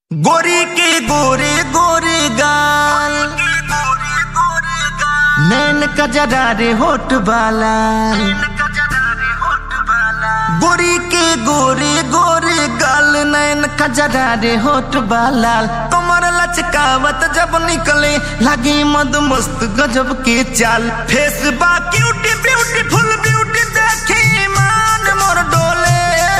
गोरी के गोरे गोरे गाल नैन कजरा रे होठ बाला गोरी के गोरे गोरे गाल नैन कजरा रे होठ बाला कमर लचकावत जब निकले लगी मद मस्त गजब के चाल फेस बा क्यूटी ब्यूटीफुल ब्यूटी देखे ईमान मोर डोले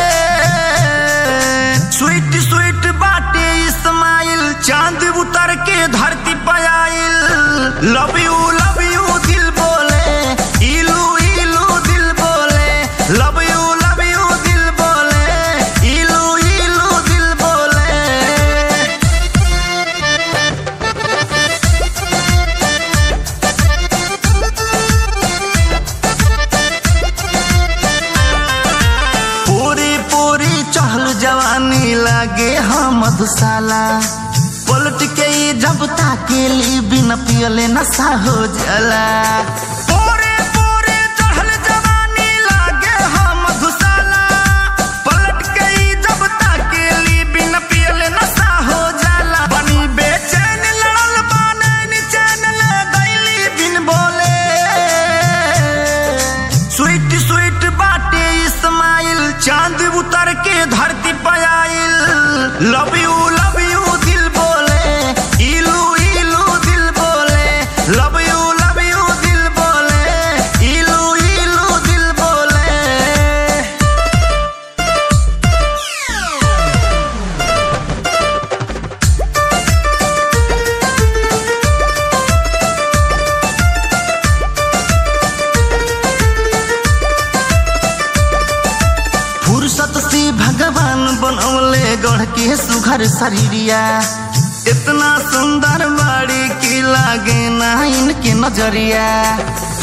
स्वीट स्वीट बाटे इस्माइल चांद उतर के धरती पे आइल लव यू लव यू दिल बोले इलू इलू दिल बोले लव यू लव यू दिल बोले इलू इलू दिल बोले पूरी पूरी चहल जवानी लागे हम मधुशाला पलट के ई जब ताकेली बिन पियले नशा हो जाला पूरी पूरी चहल जवानी लागे हम मधुशाला पलट के ई जब ताकेली बिन पियले नशा हो जाला बनी बेचैन लड़ल बाने चैन ले गईली बिन बोले स्वीट स्वीट बाटे इस्माइल चांद उतर के धरती पे आइल लव यू लव यू दिल बोले इलू इलू दिल बोले लव यू लव यू दिल बोले इलू इलू दिल बोले फुर्सत से भगवान बनौले गढ़ के सुघर शरीरिया इतना सुंदर बाड़ी की लागे ना इनके नजरिया